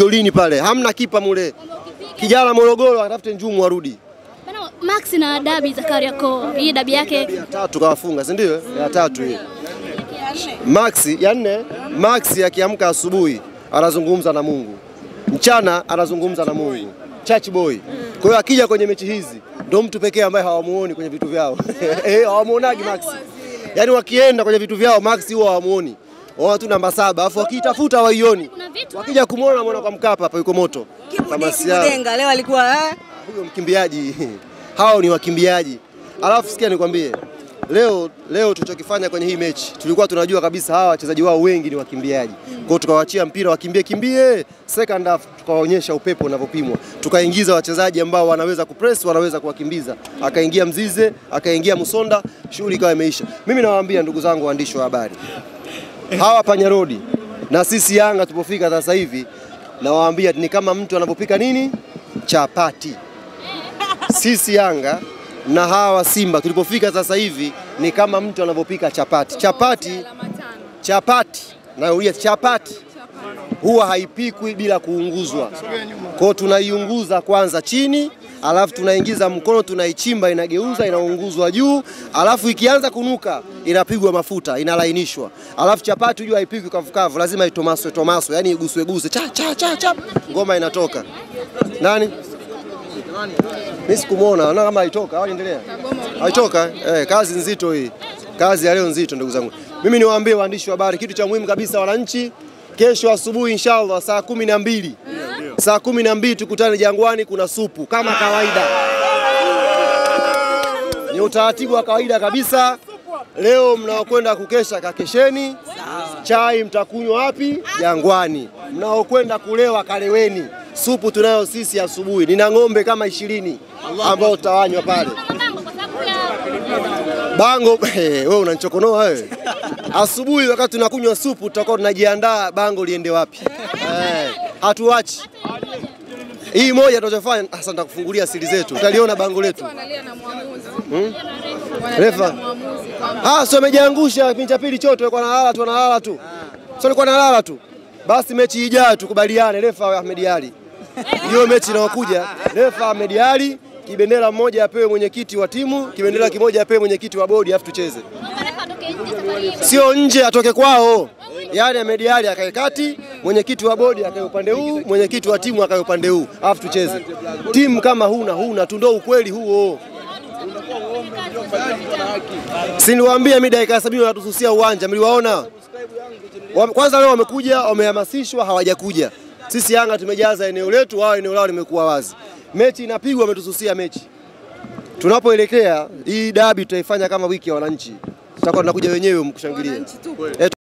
golini pale, hamna kipa mule. Kijana Morogoro atafute njumu arudi. Bana, Max na dabi za Kariakoo, hii dabi yake Ya tatu kawafunga, si ndio? Ya tatu hii. Max ya nne, Max akiamka asubuhi anazungumza na Mungu, mchana anazungumza na Mungu, church boy. Kwa hiyo akija kwenye mechi hizi ndo mtu pekee ambaye hawamuoni kwenye vitu vyao eh, hawamuonagi Max. Yaani wakienda kwenye vitu vyao Max huwa hawamuoni, waona tu namba saba, afu wakiitafuta hawaioni. kuna vitu Wakija kumwona mwana kwa Mkapa hapa yuko moto kama siara Kibudenga leo alikuwa eh? huyo mkimbiaji hao ni wakimbiaji. Alafu sikia nikwambie, leo leo tulichokifanya kwenye hii mechi, tulikuwa tunajua kabisa hawa wachezaji wao wengi ni wakimbiaji. Kwa hiyo tukawaachia mpira wakimbie kimbie, second half tukawaonyesha upepo unavyopimwa, tukaingiza wachezaji ambao wanaweza kupress, wanaweza kuwakimbiza. Akaingia Mzize, akaingia Musonda, shughuli ikawa imeisha. Mimi nawaambia ndugu zangu waandishi wa habari, hawa panyarodi na sisi Yanga tupofika sasa hivi, nawaambia ni kama mtu anapopika nini chapati sisi Yanga na hawa Simba tulipofika sasa hivi ni kama mtu anavyopika chapati. Chapati, chapati, naulia chapati huwa haipikwi bila kuunguzwa. Kwa hiyo tunaiunguza kwanza chini, alafu tunaingiza mkono, tunaichimba, inageuza, inaunguzwa juu, alafu ikianza kunuka inapigwa mafuta, inalainishwa. Alafu chapati hujua haipikwi kavukavu, lazima itomaswe tomaswe, yani iguswe guswe, cha cha cha cha, ngoma inatoka. Nani? Mimi sikumwona, naona kama haitoka. Au endelea. Haitoka? Eh, kazi nzito hii. Kazi ya leo nzito ndugu zangu. Mimi niwaambie waandishi wa habari kitu cha muhimu kabisa wananchi, kesho asubuhi inshallah saa kumi na mbili saa kumi na mbili tukutane Jangwani, kuna supu kama kawaida. Ni utaratibu wa kawaida kabisa. Leo mnaokwenda kukesha kakesheni, chai mtakunywa wapi? Jangwani. Mnaokwenda kulewa kaleweni. Supu tunayo sisi asubuhi, nina ng'ombe kama ishirini ambao tutawanywa pale. mabango kwa sababu ya Bango wewe unanichokonoa wewe. Asubuhi wakati tunakunywa supu tutakuwa tunajiandaa bango liende wapi. Eh, hatuachi. Hii moja tunachofanya sasa, nitakufungulia siri zetu, utaliona bango letu. Refa. Ah, sio amejiangusha kipindi cha pili chote alikuwa analala tu analala tu. Sio alikuwa analala tu. Basi mechi ijayo tukubaliane refa Ahmed Ali. Hiyo mechi inayokuja refa Ahmed Ali, kibendera mmoja apewe mwenyekiti wa timu, kibendera kimoja apewe mwenyekiti wa bodi afu tucheze. marefa atoke nje safari hii. Sio nje atoke kwao. Yaani Ahmed Ali akae kati, mwenyekiti wa bodi akae upande huu, mwenyekiti wa timu akae upande huu, afu tucheze. Timu kama huna huna tu, ndio ukweli huo. Si niliwaambia mimi dakika 70 wanatususia uwanja, mliwaona? Wame- Kwanza leo wamekuja, wamehamasishwa, hawajakuja. Sisi Yanga tumejaza eneo letu, wao eneo lao limekuwa wazi. Mechi inapigwa, wametususia mechi. Tunapoelekea hii dabi tutaifanya kama wiki ya wananchi, tutakuwa tunakuja wenyewe mkushangilia. Eh,